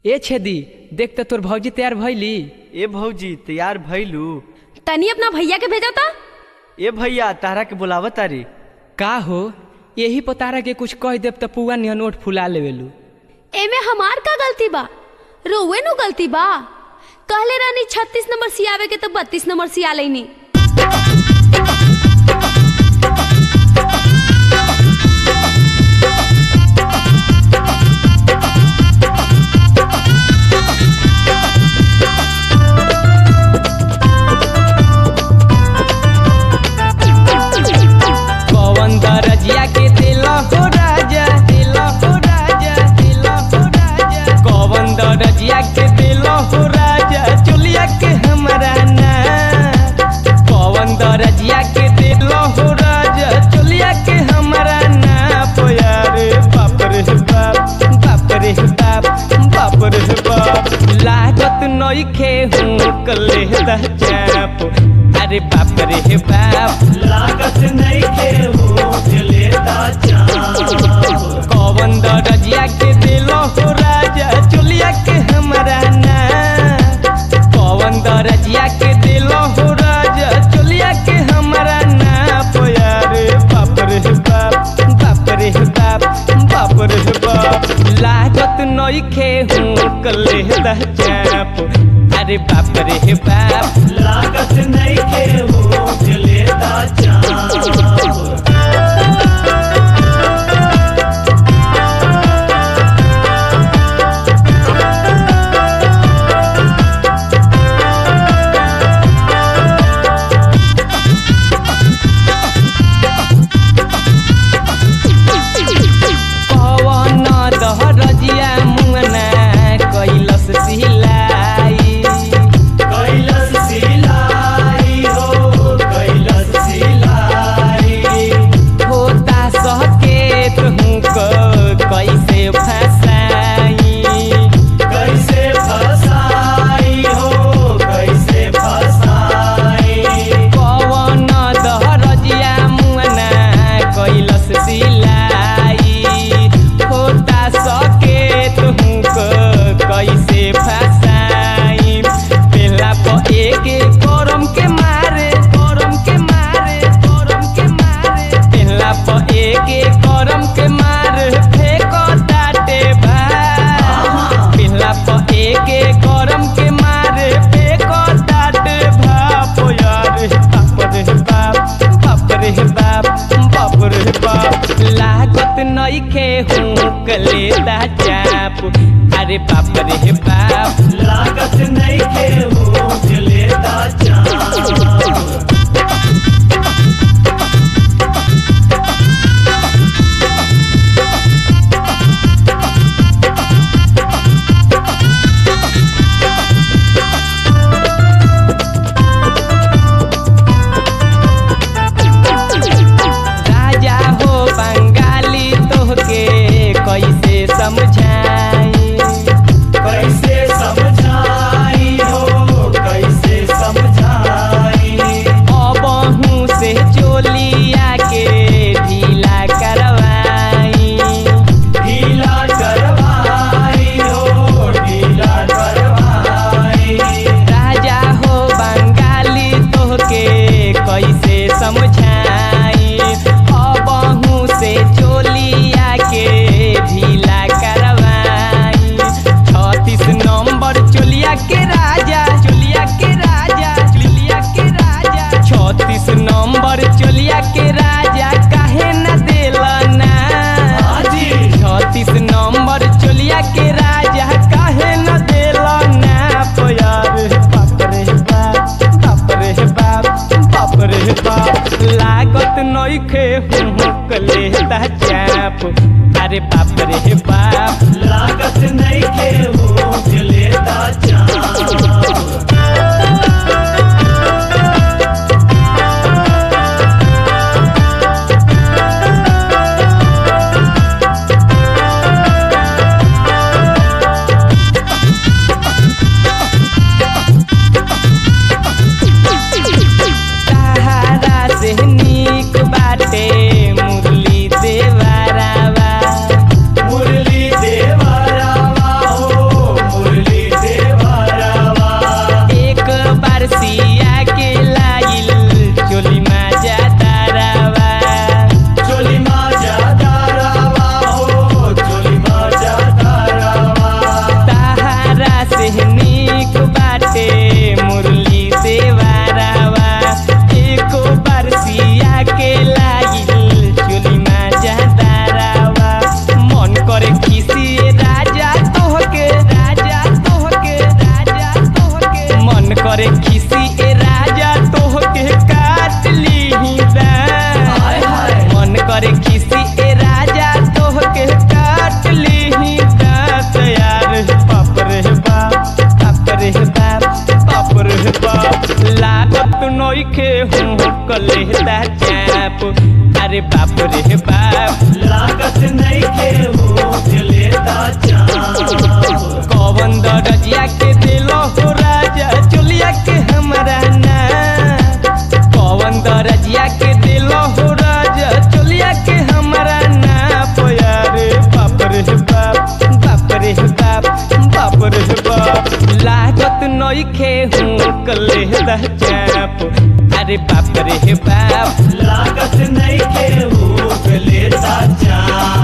ए छेदी देख त तोर भौजी तैयार भइली ए भौजी तैयार भइलू तनी अपना भैया के भेजा था ए भैया तारा के बुलावत तारी का हो यही पतारा के कुछ कह देब त पुआ निहन ओठ फुला लेवेलू एमे हमार का गलती बा रोवे नु गलती बा कहले रानी छत्तीस नंबर सियावे के तो बत्तीस नंबर सिया लेनी पवन दरजिया के दिल हो राजा दिल हो राजा दिल हो राजा कवन दरजिया के दिल हो राजा चुलिया के हमरा ना पवन दरजिया के दिल हो राजा चुलिया के हमरा ना पोयारे बाप रे बाप बाप रे बाप बाप रे बाप लागत नइखे हूँ कले दा चाप अरे बाप रे बाप लागत नहीं के होठ लेता चाप कवन दरजिया के दिल हो राजा चुलिया के हमरा ना कवन दरजिया के दिल हो राजा चुलिया के हमरा ना पोयारे बाप रे बाप बाप रे बाप बाप रे बाप लागत नइखे हूँ कले दा चाप अरे बाप रे बाप लागत नहीं के होठ लेता चाप पवन दहरजिया मुंगना कैलस सिलाई कैलस सिलाई हो कैलस सिलाई होता सकेत हूँ क कैसे फसाई कैसे फसाई हो कैसे फसाई पवन दहरजिया मुंगना कैलस सिलाई होता सकेत हूँ क कैसे फसाई पेला पर एक करम के मारे करम के मारे करम के मारे पेला पर एक करम के मारे फेंको ताटे भाई पिल्ला पर एक करम के मारे फेंको ताटे भाप यार बाप रे बाप बाप रे बाप बाप रे बाप लागत नइखे हूँ कले दा चाप अरे बाप रे बाप लागत नहीं के होठ लेता चाप राजा हो बंगाली तोहके कैसे समझाई कैसे समझाई हो लेता चाप अरे बाप रे बाप लागत नहीं के उठ लेता चाप कौवन दरजिया के दिलो हो राजा चुलिया के हमरा ना कौवन दरजिया के दिलो हो राजा चुलिया के हमरा ना पोया रे बाप रे बाप बाप रे बाप बाप रे बाप लागत नइखे हूँ कले चाप अरे बाप रे बाप लागत नहीं के उठ लेता चाप